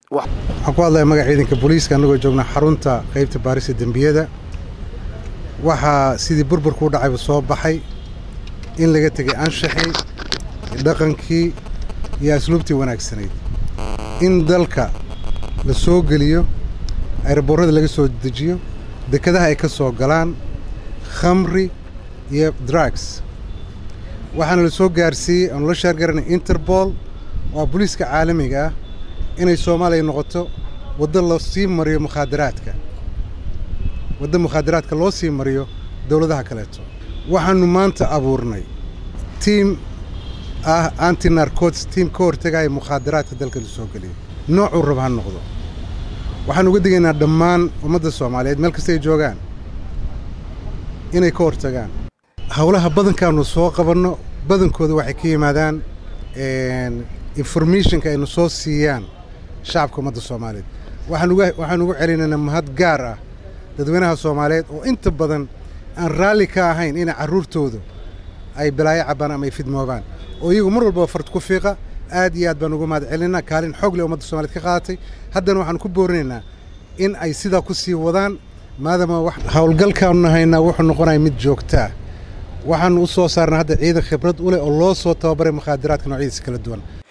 waxaan ku hadlaya magaca ciidanka booliiska annagoo joogna xarunta qaybta baarista dembiyada waxaa sidii burburku u dhacayba soo baxay in laga tegay anshaxii dhaqankii iyo asluubtii wanaagsanayd in dalka la soo geliyo ayraboorrada laga soo dejiyo dekadaha ay ka soo galaan khamri iyo drugs waxaana la soo gaarsiiyey aanu la shaargaranay interbool oo booliiska caalamiga ah inay soomaaliya noqoto waddo la sii mariyo mukhaadaraadka waddo mukhaadaraadka loo sii mariyo dowladaha kaleeto waxaannu maanta abuurnay tiim ah anti narcotis tiim ka hortegaya mukhaadaraadka dalka la soo geliyo noocuu rab ha noqdo waxaan uga digaynaa dhammaan ummadda soomaaliyeed meel kasta ay joogaan inay ka hortagaan howlaha badankaannu soo qabanno badankooda waxay ka yimaadaan informationka aynu soo siiyaan shacabka ummadda soomaaliyeed waxaan ugu celinaynaa mahad gaar ah dadweynaha soomaaliyeed oo inta badan aan raalli ka ahayn inay carruurtoodu ay balaayo cabbaan ama ay fidmoobaan oo iyagu mar walbaba fard ku fiiqa aad iyo aad baan uga mahad celinaynaa kaalin xoog leh ummadda soomaliyeed ka qaadatay haddana waxaan ku boorinaynaa in ay sidaa ku sii wadaan maadaama howlgalkaannu nahaynaa wuxuu noqonaya mid joogtaa waxaannu u soo saarnaa hadda ciidan khibrad u leh oo loo soo tababaray mukhaadaraadka noocyadiisa kala duwan